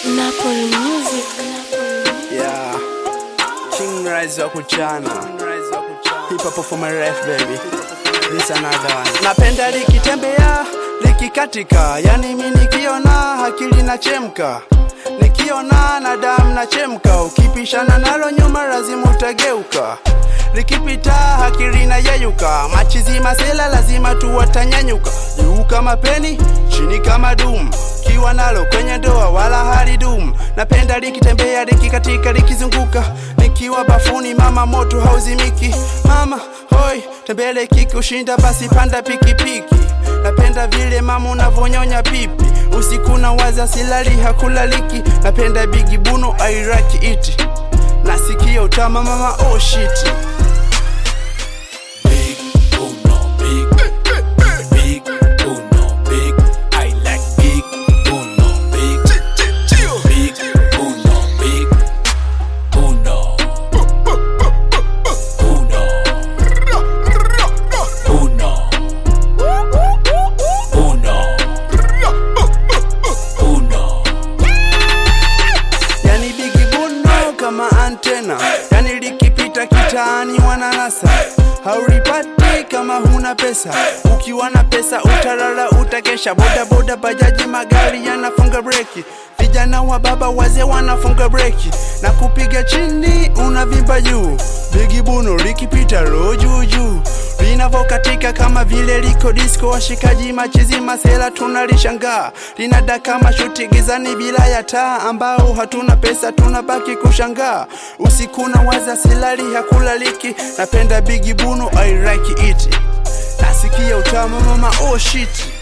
Napoli Music. Yeah. King Rise wa kuchana. Hip hop for my ref baby. This another one. Napenda likitembea, likikatika. Yani mi nikiona akili nachemka. Nikiona na damu nachemka. Ukipishana nalo nyuma lazima utageuka. Likipita akili na yeyuka. Machizi masela lazima tu watanyanyuka. Juu kama peni, chini kama dum kiwa nalo kwenye ndoa wala halidum. Napenda likitembea likikatika likizunguka, nikiwa bafuni mama moto hauzimiki. Mama hoi tembele kikushinda basi panda pikipiki. Napenda vile mama unavonyonya pipi, usiku na waza silali hakulaliki. Napenda bigi buno airaki iti, nasikia utama mama oh shit. Big Uno, big, big Uno, big. I like big Uno, big, big Uno, big Uno, Uno, Uno, Uno, Uno. yani bigi buno kama antena, yani likipita kitaani wananasa, haulipati kama huna pesa. Ukiwa na pesa utalala, utakesha. Boda boda, bajaji, magari yanafunga breki, vijana wa baba wazee wanafunga breki na kupiga chini, unavimba juu. Bigi buno likipita roho juu juu linavokatika kama vile liko disco, washikaji machizi masela tunalishangaa, linada kama shuti gizani bila ya taa, ambao hatuna pesa tunabaki kushangaa. Usiku na waza silali hakulaliki, napenda bigi buno I like it, nasikia utamu mama oh shit